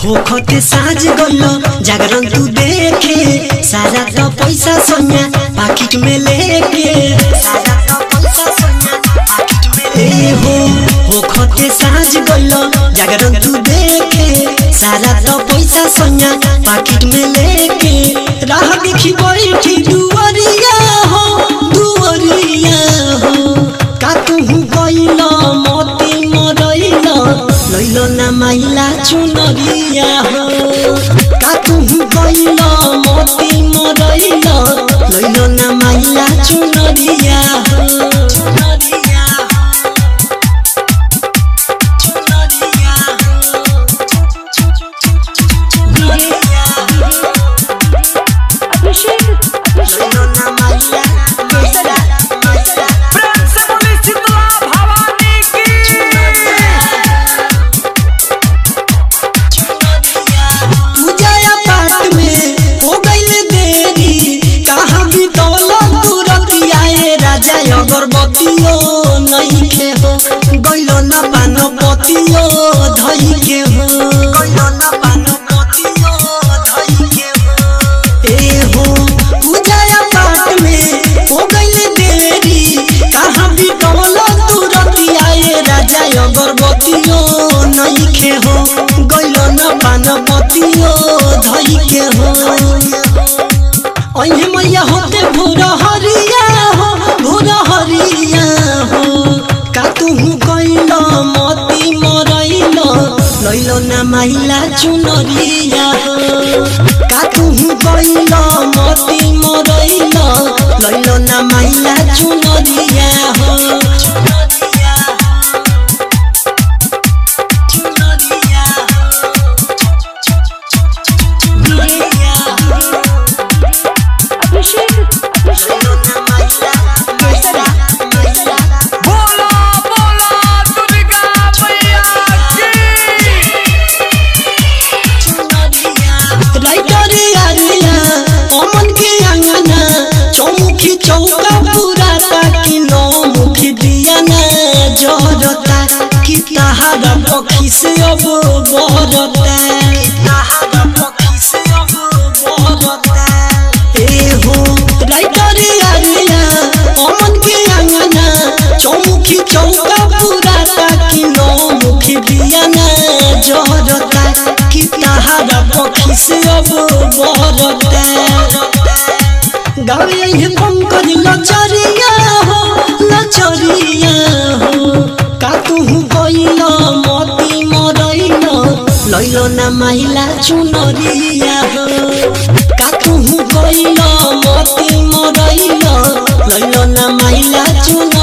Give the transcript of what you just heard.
होखते साँझ गइल जागरण तू देखे सारा तो पैसा सोनिया पाकिट में लेके सारा तो पैसा सोनिया पाकिट में ले हो होखते साँझ गइल जागरण तू देखे सारा तो पैसा सोनिया पाकिट में लेके राह देखी बैठी दुवरिया हो दुवरिया हो का तुहु गइल मोती मरइल लइल ना माइला चुनरिया हो का तुहु गइल मोती मरइल लइल ना माइला चुनरिया हो चुनरिया हो चुनरिया हो अभिषेक अभिषेक लइल ना माइला माइला माइला प्रेम से बोली शीतला भवानी की पूजा पाठ में हो गइल देरी कहाँ भी दौलत तुरंत आए राजा अगरबत्तियो नहीं के हो गइल न पान पतियो धई के हो गइल न पान पतियो धई के हो ए हो पूजा पाठ में हो गइल देरी कहाँ भी दौलत तुरंत आए राजा अगरबत्तियो नहीं के हो गइल न पान पतियो धई के हो अहे मैया होते भोर हरिया हो भोर हरिया हो का तुहु गइल मती मरइल लइल ना माइला चुनरिया हो का तुहु गइल मती मरइल लइल ना माइला चुनरिया हो चुनरिया हो चुनरिया हो अभिषेक अभिषेक बोला बोला दुर्गा मैया की राइटरे आरिया अमन के अंगना चौमुखी चौका पूरा ताकि नौ मुखी दिया ना जरता कि तहारा पक्षी से अब बरता तहारा पक्षी से अब बरता ए हो राइटरे आरिया अमन के अंगना चौमुखी चौका पूरा ताकि नौ मुखी दिया ना जरता कि तहारा पक्षी से अब बरता गावे ये पंकज लचरिया हो लचरिया हो का तुहु गइल मती मरइल लइल ना माइला चुनरिया हो का तुहु गइल मती मरइल लइल ना माइला चुनरिया